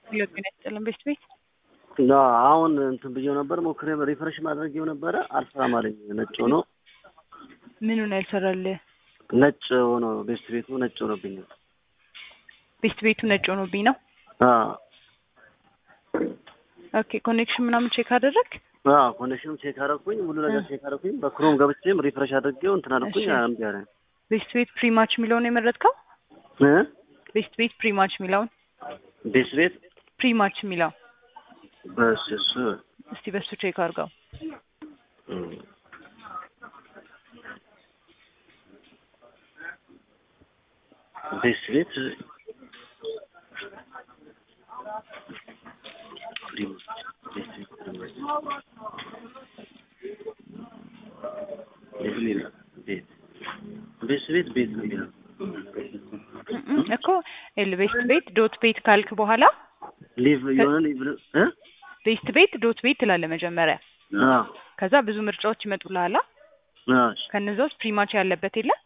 ሌሎች ጤና ይስጥልን ቤት ቤት እና አሁን እንትን ብዬው ነበር ሞክሬ ሪፍሬሽ ማድረጌው ነበረ አልሰራም አለኝ። ነጭ ሆኖ ምኑ ነው ያልሰራልህ? ነጭ ሆኖ ቤስት ቤቱ ነጭ ሆኖብኛል። ቤስት ቤቱ ነጭ ሆኖብኝ ነው። አዎ ኦኬ ኮኔክሽን ምናምን ቼክ አደረግ? አዎ ኮኔክሽኑም ቼክ አደረኩኝ፣ ሁሉ ነገር ቼክ አደረኩኝ። በክሮም ገብቼም ሪፍሬሽ አድርጌው እንትን አደረኩኝ። እሺ። እምቢ አለኝ ቤስት ቤት ፕሪማች የሚለውን የመረጥከው? እ ቤስት ቤት ፕሪማች የሚለውን ቤስት ቤት ፕሪማች የሚለው በስ እሱ እስቲ በሱ ቼክ አድርገው። እም። ቤስት ቤት ፕሪም- ቤስት ቤት ፕሪም- የት የሚለው? ቤት ቤስት ቤት ቤት ነው የሚለው እም እኮ ኤል ቤስት ቤት ዶት ቤት ካልክ በኋላ ሊቭ የሆነ ሊቭ እ ቤስት ቤት ዶት ቤት ትላለህ መጀመሪያ። አዎ ከዛ ብዙ ምርጫዎች ይመጡልሃል። አዎ ከነዛ ውስጥ ፕሪማች ያለበት የለም